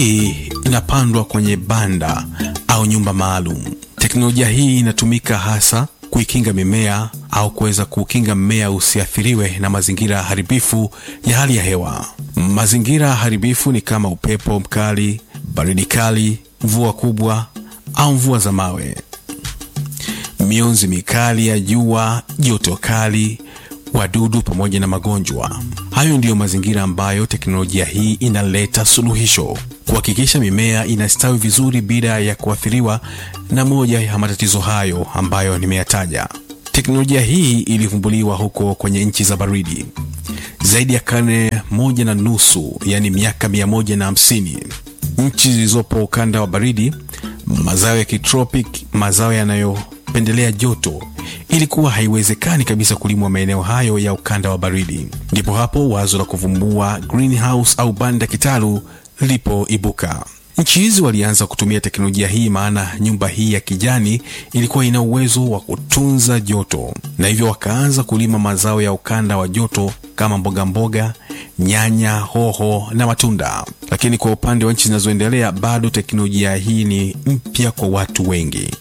hii inapandwa kwenye banda au nyumba maalum. Teknolojia hii inatumika hasa kuikinga mimea au kuweza kukinga mmea usiathiriwe na mazingira haribifu ya hali ya hewa. Mazingira haribifu ni kama upepo mkali, baridi kali, mvua kubwa au mvua za mawe, mionzi mikali ya jua, joto kali, wadudu pamoja na magonjwa. Hayo ndiyo mazingira ambayo teknolojia hii inaleta suluhisho, kuhakikisha mimea inastawi vizuri bila ya kuathiriwa na moja ya matatizo hayo ambayo nimeyataja. Teknolojia hii ilivumbuliwa huko kwenye nchi za baridi zaidi ya karne moja na nusu, yaani miaka mia moja na hamsini. Nchi zilizopo ukanda wa baridi, mazao ya kitropic, mazao yanayopendelea joto, ilikuwa haiwezekani kabisa kulimwa maeneo hayo ya ukanda wa baridi. Ndipo hapo wazo la kuvumbua greenhouse au banda kitalu lilipoibuka. Nchi hizi walianza kutumia teknolojia hii, maana nyumba hii ya kijani ilikuwa ina uwezo wa kutunza joto, na hivyo wakaanza kulima mazao ya ukanda wa joto kama mboga mboga, nyanya, hoho na matunda. Lakini kwa upande wa nchi zinazoendelea, bado teknolojia hii ni mpya kwa watu wengi.